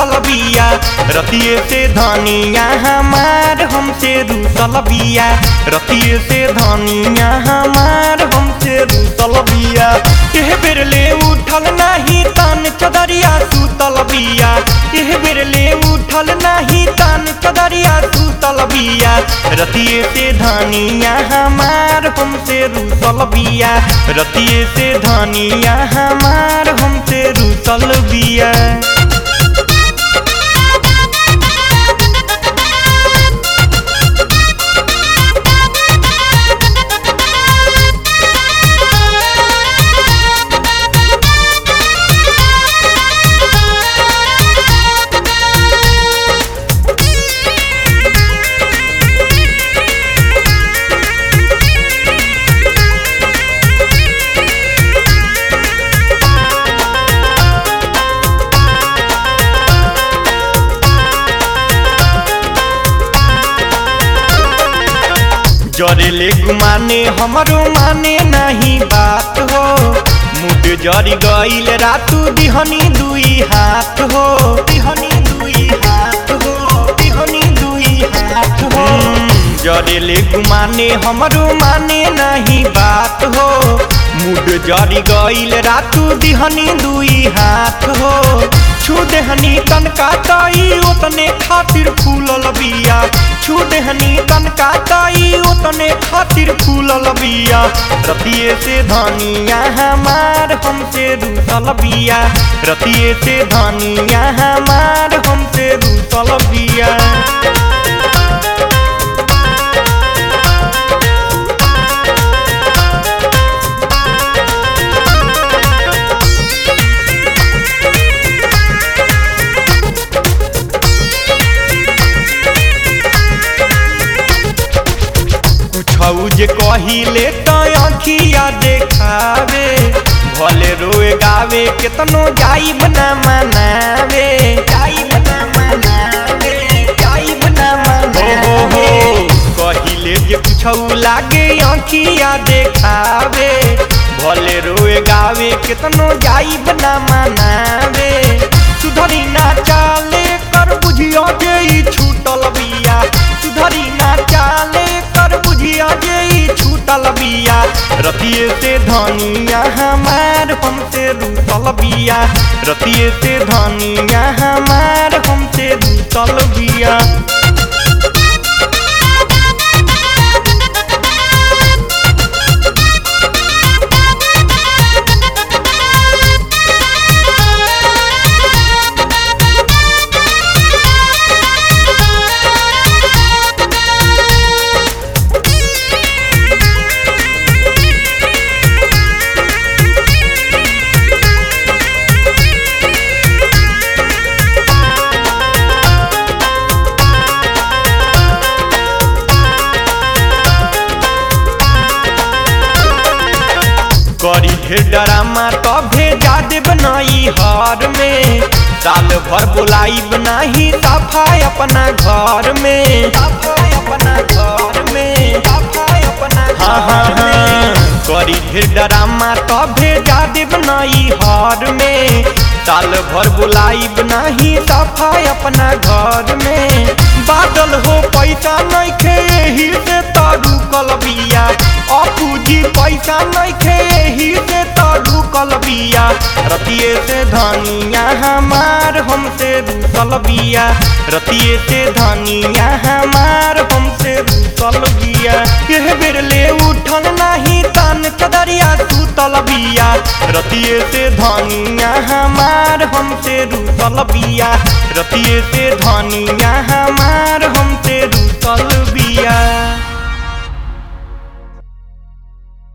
रूसल बिया रतिये से धनिया हमार हमसे रूसल बिया रतिये से धनिया हमार हमसे रूसल बिया एह बेर ले उठल नाही तान चदरिया सूतल बिया एह बेर ले उठल नाही तान चदरिया सूतल बिया रतिये से धनिया हमार हमसे रूसल बिया रतिये से धनिया हमार हमसे रूसल बिया जरेले गुमाने हमरो माने नहीं बात हो मुड जरी गईल रातू दिहनी दुई हाथ हो दिहनी दुई हाथ हो दिहनी दुई हाथ हो जरेले गुमाने हमरो माने नहीं बात हो मुड जरी गईल रातू दिहनी दुई हाथ हो छू देहनी तनका ताई ओतने खातिर फूलल बिया छू देहनी तनका ताई ओतने खातिर फूलल बिया रतिये से धनिया हमार हमसे रूसल बिया रतिये से धनिया हमार हमसे रूसल बिया कुछौ जे कहिले त अखिया देखावे भले रोए गावे केतनो जाइब ना मनावे जाइब ना मनावे जाइब ना मनावे हो हो कहिले जे कुछौ लागे अखिया देखावे भले रोए गावे केतनो जाइब ना मनावे सुधरी ना चाले कर बुझियो जे ई छूटल बिया सुधरी ना चाले कर बुझिया जे ई छूटल बिया रतिये से धनिया हमार हमसे रूसल बिया रतिये से धनिया हमार हमसे रूसल बिया करी ढेर डरामा तभे जादे बनाई हार में साल भर बोलाई बनाही सफाई अपना घर में सफाई अपना घर में सफाई अपना हाँ हाँ हाँ करी ढेर डरामा तभे जादे बनाई हार में साल भर बुलाई बनाही सफाई अपना घर में बादल हो पैसा नहीं खे एही से तारू कलबिया अपूजी पैसा नहीं खे एही से तारू कलबिया रतिये से धनिया हमार हमसे रूसल बिया रतिये से धनिया हमार हमसे रूसल बिया यह बेर ले उठल नहीं तान चदरिया सूतल बिया रतिये से धनिया हमार हमसे रूसल बिया रतिये से धनिया हमार हमसे रूसल